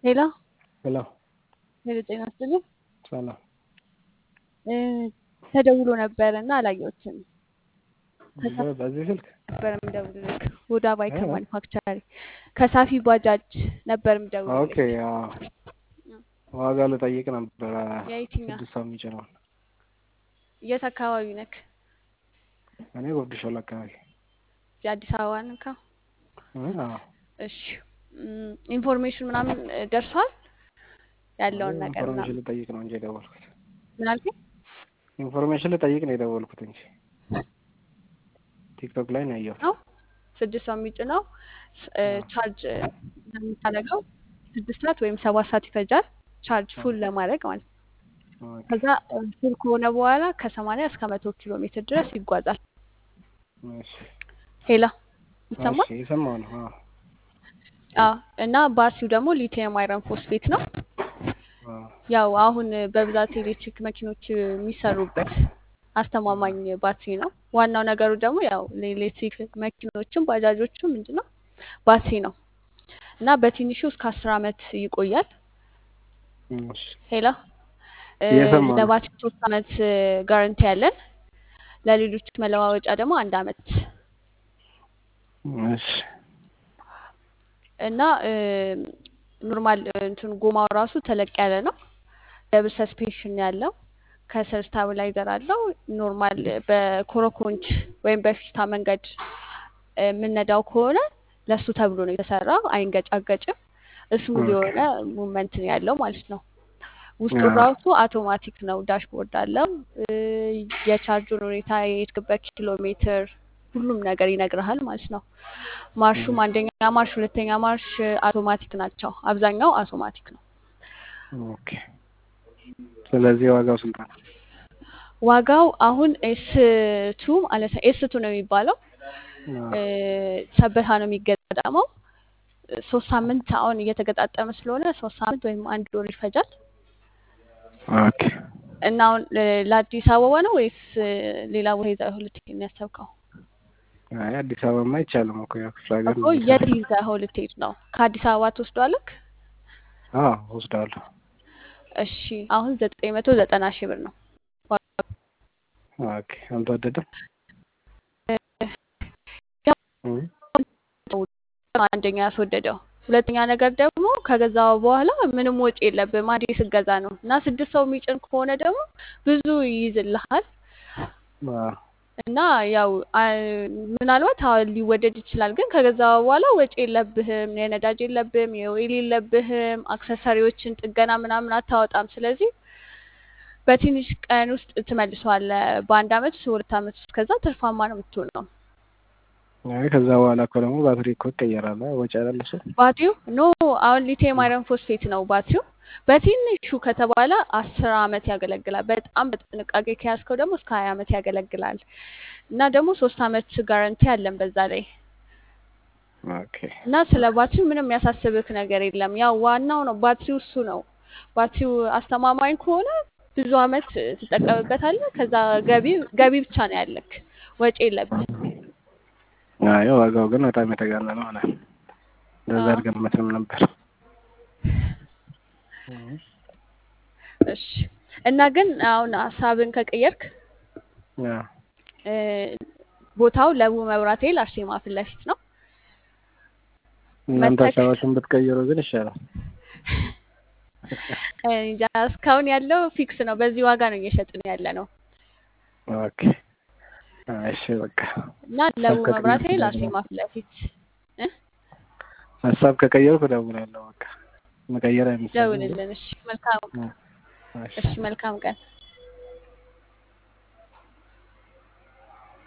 ሄሎ ሄሎ ሄሎ፣ ጤና ይስጥልኝ። ሰላም እ ተደውሎ ነበረ እና አላየሁትም። በ- በዚህ ስልክ ነበር የምደውልልህ ወደ ባይከ እ? ማኒፋክቸሪ ከሳፊ ባጃጅ ነበር ኦኬ የምደውልልህ። አዎ። ዋጋ ልጠይቅ ነበረ የየትኛ ስድስት ሰው የሚጭነውን የት አካባቢ ነክ? እኔ ጉርድ ሾላ አካባቢ የአዲስ አበባ ነካ? እ? አዎ። እሺ እም፣ ኢንፎርሜሽን ምናምን እ፣ ደርሷል ያለውን ነገር ኢንፎርሜሽን ምናምን ልጠይቅ ነው እንጂ የደወልኩት ምን አልከኝ? ኢንፎርሜሽን ልጠይቅ ነው የደወልኩት እንጂ ቲክቶክ ላይ ነው ያየሁት። ነው ስድስት ሰው የሚጭነው ስ- እ፣ አዎ። ቻርጅ እ፣ የምታደርገው ስድስት ሰዓት ወይም ሰባት ሰዓት ይፈጃል ቻርጅ ፉል ለማድረግ ማለት ነው። ኦኬ። ከዛ እ፣ ፉል ከሆነ በኋላ ከሰማንያ እስከ መቶ ኪሎ ሜትር ድረስ ይጓዛል። እሺ ሄላ ይሰማል? እሺ፣ የሰማሁ ነው። አዎ። አዎ እና ባትሪው ደግሞ ሊቲየም አይረን ፎስፌት ነው። አዎ። ያው አሁን በብዛት ኤሌክትሪክ መኪኖች የሚሰሩበት አስተማማኝ ባትሪ ነው። ዋናው ነገሩ ደግሞ ያው ለኤሌክትሪክ መኪኖችም ባጃጆችም ምንድን ነው ባትሪ ነው እና በትንሹ እስከ አስር አመት ይቆያል። እሺ፣ ሄላ እ፣ እየሰማሁ ነው። ለባትሪ ሶስት አመት ጋረንቲ ያለን ለሌሎች መለዋወጫ ደግሞ አንድ አመት እሺ፣ እና ኖርማል እንትን ጎማው ራሱ ተለቅ ያለ ነው። ደብል ሰስፔንሽን ያለው ከስር ስታብላይዘር አለው። ኖርማል በኮረኮንች ወይም በፊስታ መንገድ እ፣ የምነዳው ከሆነ ለሱ ተብሎ ነው የተሰራው። አይንገጫገጭም። ስሙዝ ኦኬ። የሆነ ሙቭመንት ነው ያለው ማለት ነው። ውስጡ አዎ። ራሱ አውቶማቲክ ነው። ዳሽቦርድ አለው። እ፣ የቻርጁን ሁኔታ፣ የሄድክበት ኪሎ ሜትር ሁሉም ነገር ይነግርሃል ማለት ነው። ማርሹም አንደኛ ማርሽ፣ ሁለተኛ ማርሽ አውቶማቲክ ናቸው። አብዛኛው አውቶማቲክ ነው። ኦኬ። ስለዚህ ዋጋው ስንት ነው? ዋጋው አሁን ኤስ ቱ ማለት ነው ኤስ ቱ ነው የሚባለው አዎ። እ፣ ሰበታ ነው የሚገጠመው። ሶስት ሳምንት አሁን እየተገጣጠመ ስለሆነ ሶስት ሳምንት ወይም አንድ ወር ይፈጃል። ኦኬ። እና አሁን እ፣ ለአዲስ አበባ ነው ወይስ እ፣ ሌላ ቦታ ይዘህ ልትሄድ ነው ያሰብከው? አይ አዲስ አበባማ አይቻልም እኮ ያው ክፍለ ሀገር እኮ ነው የት የሚሰራው። ይዘህ ልትሄድ ነው? ከአዲስ አበባ ትወስዷለክ? አዎ ወስዳለሁ። እሺ አሁን ዘጠኝ መቶ ዘጠና ሺህ ብር ነው። ኦኬ። አልተወደደም? ያው እ? አንደኛ ያስወደደው፣ ሁለተኛ ነገር ደግሞ ከገዛው በኋላ ምንም ወጪ የለብህም አንዴ ስገዛ ነው። እና ስድስት ሰው የሚጭን ከሆነ ደግሞ ብዙ ይይዝልሃል። አዎ። እና ያው አ- ምናልባት አዎ ሊወደድ ይችላል፣ ግን ከገዛ በኋላ ወጪ የለብህም፣ የነዳጅ የለብህም፣ የኦይል የለብህም፣ አክሰሰሪዎችን ጥገና ምናምን አታወጣም። ስለዚህ በትንሽ ቀን ውስጥ ትመልሰዋለህ። በአንድ አመት ሁለት አመት ውስጥ ከዛ ትርፋማ ነው የምትሆነው። አይ ከዛ በኋላ እኮ ደግሞ ባትሪ እኮ ይቀየራል። አይ ወጪ አይደል እሱ? ባትሪው ኖ አሁን ሊቲየም አይረን ፎስፌት ነው ባትሪው። በትንሹ ከተባለ አስር አመት ያገለግላል። በጣም በጥንቃቄ ከያዝከው ደግሞ እስከ ሀያ አመት ያገለግላል። እና ደግሞ ሶስት አመት ጋረንቲ አለን በዛ ላይ ኦኬ። እና ስለ ባትሪው ምንም ያሳስብክ ነገር የለም። ያው ዋናው ነው ባትሪው እሱ ነው። ባትሪው አስተማማኝ ከሆነ ብዙ አመት ትጠቀምበታለህ። ከዛ ገቢ ገቢ ብቻ ነው ያለክ፣ ወጪ የለብህ። አይ ዋጋው ግን በጣም የተጋነነ ሆነ። እንደዛ አዎ አልገመትንም ነበር። እ? እሺ። እና ግን አሁን ሀሳብን ከቀየርክ አዎ። እ፣ ቦታው ለቡ መብራት ኃይል አርሴማ ፊት ለፊት ነው። እናንተ መተክ ሀሳባችሁን ብትቀይሩ ግን ይሻላል። እንጃ እስካሁን ያለው ፊክስ ነው። በዚህ ዋጋ ነው እየሸጥን ያለ ነው ኦኬ። እሺ በቃ እና ለቡ ሀሳብ መብራት ከቀየርኩ ኃይል ደግሞ አርሴማ ፊት ለፊት እ? ሀሳብ ከቀየርኩ እደውላለሁ። በቃ መቀየር አይመስለኝም ግን ደውልልን። እሺ መልካም እ፣ እሺ እሺ መልካም ቀን